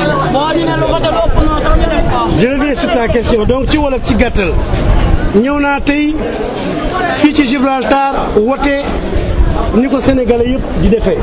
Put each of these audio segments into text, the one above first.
je reviens sur ta question donc ci wolof ci gàttal ñëw naa tey fii ci Gibraltar wote ni ko sénégalais yëpp di defee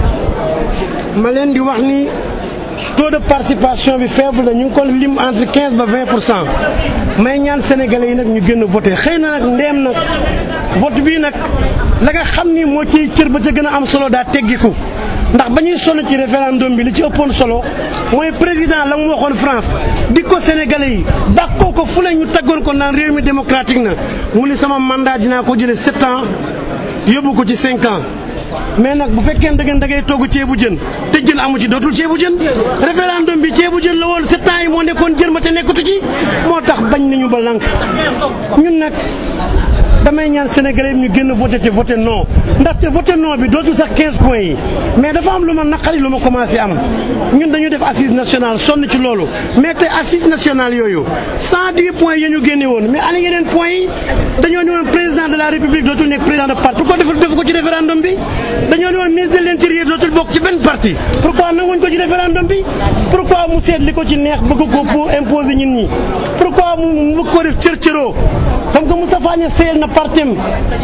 ma leen di wax ni taux de participation bi faible na ñu ngi ko lim entre quinze ba vingt pour cent may ñaan sénégalais yi nag ñu gën a voté xëy na nag ndeem nag vote bii nag la nga xam ni moo ciy cër ba ca gën a am solo daa teggiku ndax ba ñuy sonn ci référendum bi li ci ëppoon solo mooy président la mu waxoon France di ko sénégalais yi bàkkoo ko fu ne ñu taggoon ko naan réew mi démocratique na mu ni sama mandat dinaa ko jëlee sept ans yóbbu ko ci cinq ans mais nag bu fekkee da ngeen da ngay togg ceebu jën te jën amu ci dootul ceebu jën référendum bi ceebu jën la woon sept ans yi moo nekkoon jën ma te nekkatu ci moo tax bañ nañu ba lànk ñun nag damay ñaan sénégalais ñu génn voté te voté non ndaxte voté non bi dootul sax 15 points yi mais dafa am lu ma naqari lu ma commencé am ñun dañu def assise nationale sonn ci loolu mais te assise nationale yooyu 110 points yi ñu génne woon mais ana yeneen points yi dañoo ne woon président de la république dootul nekk président de parti pourquoi deful def ko ci référendum bi dañoo ne woon ministre de l'intérieur dootul bokk ci benn parti pourquoi nanguñ ko ci référendum bi pourquoi mu seet li ko ci neex bëgg ko pour imposer ñun ñi pourquoi mu mu ko def cër cëroo comme que Moustapha Niasse seyal na partem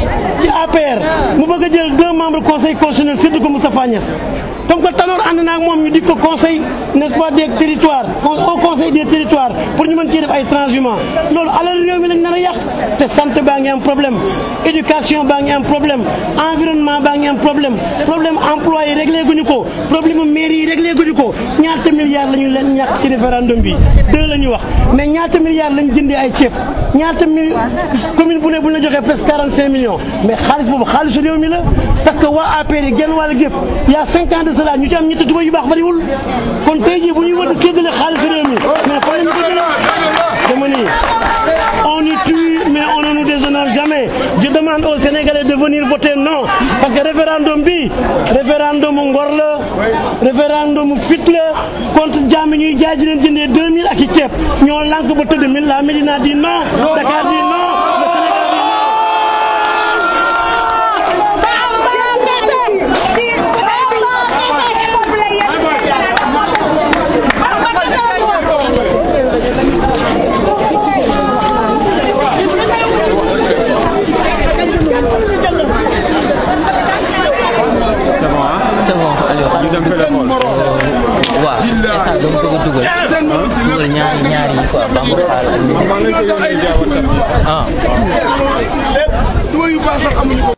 ci APR mu bëgg a jël deux membres conseil constitutionnel séddu ko Moustapha Niasse comme que Tanor ànd naa ak moom ñu dig ko conseil n'est-ce pas des territoires au conseil des territoires pour ñu mën cee def ay transhumants loolu alal réew mi lañ nar a yàq te santé baa ngi am problème éducation baa ngi am problème environnement baa ngi am problème problème emploi yi réglé guñu ko problème mairie yi réglé guñu ko ñaata milliards la ñu leen ñàkk ci référendum bi deux la ñu wax mais ñaata milliards lañ jëndee ay ceeb ñaata mi commune bu ne bu ñu la joxee presque 45 millions mais xaalis boobu xaalisu réew mi la parce que waa APR yi genn wàll gépp y a cinq ans de cela ñu ci am ñetti tuba yu baax bariwul kon tey jii bu ñuy war a séddale xaalisu réew mi mais fan lañu ko jëlee dama ni on y tue mais on ne nous déshonore jamais je demande aux Sénégalais de venir voter non parce que référendum bi référendum ngor la référendum fit la contre jaami ñuy jaay di leen jëndee 2000 ak i ceeb ñoo lànk ba tëdd mi la Médina dit non Dakar dit non le Sénégal dit c'est bon Aliou ñu dem fële xool. waaw instant dama bëgg a dugal dugal ñaari ñaari yi quoi bambara xaal ak maa ngi lay yónnee via WhatsApp. ah